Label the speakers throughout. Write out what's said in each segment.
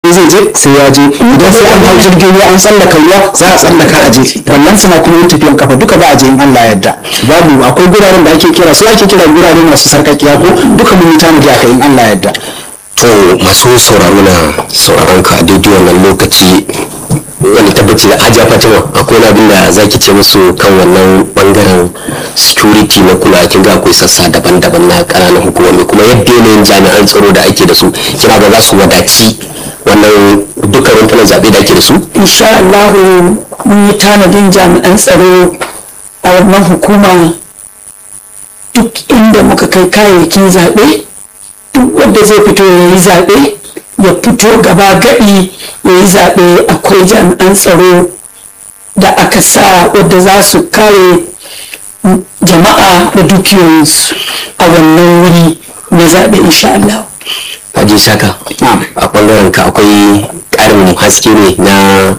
Speaker 1: zaɓe zai je sai ya je idan sai an hau jirgin ruwa an tsallaka ruwa za a tsallaka a je wannan suna kuma yin tafiyan kafa duka ba a je in Allah ya yarda babu akwai guraren da ake kira su ake kira gurare masu sarkakiya ko duka mun yi tanadi aka in Allah ya yarda
Speaker 2: to masu sauraro na sauraron ka a daidai wannan lokaci wani tabbaci da hajiya fatima akwai wani abin da za ki ce musu kan wannan bangaren security na kula kin ga akwai sassa daban-daban na ƙananan hukumomi kuma yadda yanayin jami'an tsaro da ake da su kina ga za su wadaci wannan dukkan rumfunan zaɓe da ake da su
Speaker 3: insha Allah mun yi tanadin jami'an tsaro a wannan hukuma duk inda muka kai kayayyakin zaɓe duk wanda zai fito ya yi zaɓe ya fito gaba gaɗi ya yi zaɓe akwai jami'an tsaro da aka sa wadda za su kare jama'a da dukiyoyinsu a wannan wuri na zaɓe insha Allah.
Speaker 2: Haji Saka, a ɓangaren ka akwai ƙarin haske ne na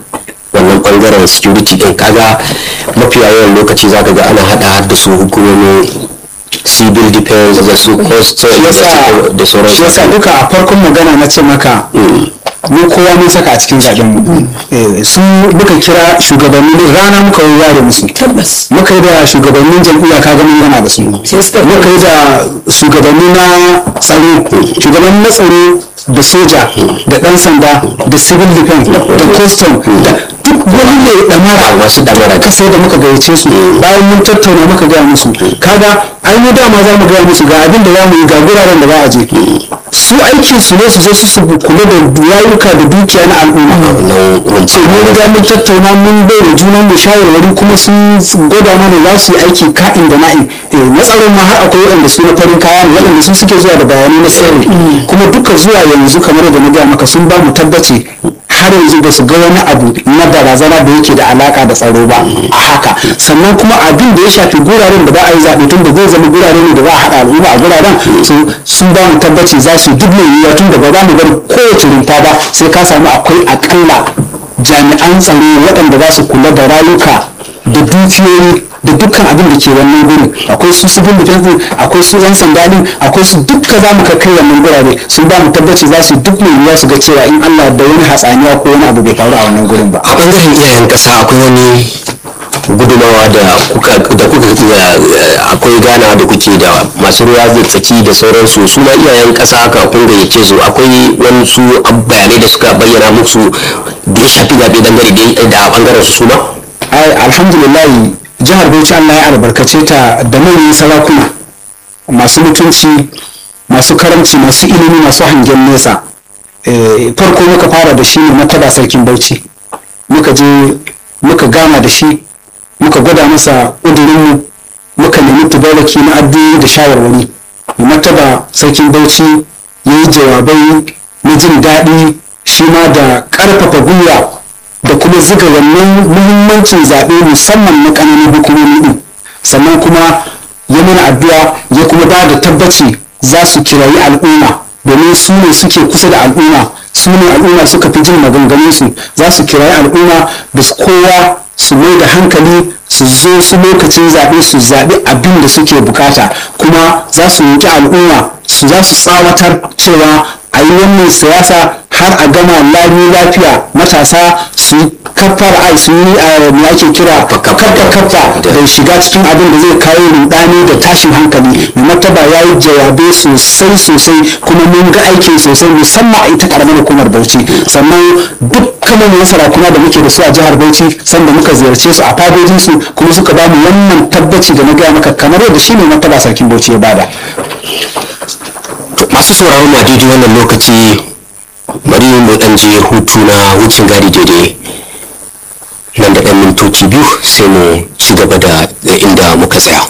Speaker 2: wannan ɓangaren security ɗin kaga mafiya yawan lokaci za ka ga ana haɗa da su hukumomin civil defense da su coastal da sauran
Speaker 1: shi yasa duka a farkon magana na ce maka mu kowa mun saka a cikin zaben mu Eh, su muka kira shugabanni rana muka yi yare musu
Speaker 3: Tabbas.
Speaker 1: muka yi da shugabannin jam'iyya ka gani yana da su
Speaker 3: Sai suka-
Speaker 1: muka yi da shugabanni na tsaro shugabanni na tsaro da soja da dan sanda da civil defense da custom da duk wani mai damara
Speaker 2: masu damara
Speaker 1: ka sai da muka gayyace su bayan mun tattauna muka gaya musu kaga ai mu dama za mu gaya musu ga abin da za mu yi ga guraren da za a je su aikin su ne su je su su kula da rayuka da dukiya na al'umma
Speaker 2: wannan
Speaker 1: ce mun riga mun tattauna mun bai da junan mu shawarwari kuma sun gwada mana za su yi aiki ka'in da na'in Eh, na tsaron ma har akwai waɗanda su na farin kaya ne waɗanda su suke zuwa da bayanai na sirri kuma duka zuwa yanzu kamar da na gaya maka sun ba mu tabbaci har yanzu ba su ga wani abu na barazana da yake da alaka da tsaro ba a haka sannan kuma abin da ya shafi guraren da ba a yi zaɓe tun da zai zama gurare ne da za a haɗa al'umma a guraren su- sun ba mu tabbaci za su yi duk mai yiwuwa tun da ba za mu bari kowace rumfa ba sai ka samu akwai akalla jami'an tsaro waɗanda za su kula da rayuka da dukiyoyi da dukkan abin da ke wannan gurin akwai su civil defense din, akwai su yan sanda din akwai su dukka za mu kai wannan gurare sun ba mu tabbaci za su yi duk mai yiwuwa su ga cewa in Allah da wani hatsaniya ko wani abu bai faru a wannan gurin ba
Speaker 2: a ɓangaren iyayen ƙasa akwai wani gudumawa da kuka da kuka iya eh, akwai gana da kuke da masu ruwa da tsaki da sauransu su ma iyayen ƙasa haka kun gayyace su akwai wani su ab- bayanai da suka bayyana musu da ya shafi zaɓe dangane da da ɓangaren su su ma
Speaker 1: ai alhamdulillah jihar Bauchi Allah ya albarkace ta da manyan sarakuna masu mutunci masu karamci masu ilimi masu hangen nesa Eh, farko muka fara da shi ne mataba sarkin Bauchi muka je muka gama da shi muka gwada masa ƙudurinmu muka nemi tubaraki na addu'o'i da shawarwari mu martaba sarkin Bauchi ya yi jawabai na jin daɗi shi ma da ƙarfafa gwiwa da kuma ziga wannan muhimmancin zaɓe musamman na ƙananan hukumomi ɗin sannan kuma ya mana addu'a ya kuma ba da tabbaci za su kirayi al'umma domin su ne suke kusa da al'umma su ne al'umma suka fi jin maganganunsu za su kirayi al'umma da su kowa su mai da hankali su zo su lokacin zaɓe su zaɓi abin da suke bukata kuma za su roƙi al'umma su za su tsawatar cewa a yi wannan siyasa har a gama lami lafiya matasa su yi kafar ai su yi a me ake kira kafa kafa da shiga cikin abin da zai kawo rudani da tashin hankali mai martaba ya yi jawabai sosai sosai kuma mun ga aikin sosai musamman a ita karamar hukumar bauchi sannan dukkan manyan sarakuna da muke da su a jihar bauchi sanda muka ziyarce su a fadojinsu kuma suka ba mu wannan tabbaci da na gaya maka kamar yadda shi ne martaba sarkin bauchi ya bada
Speaker 2: To, masu sauraron mu a daidai wannan lokaci bari mu dan je hutu na wucin gadi daidai nan da ɗan mintoci biyu sai mu ci gaba da inda muka tsaya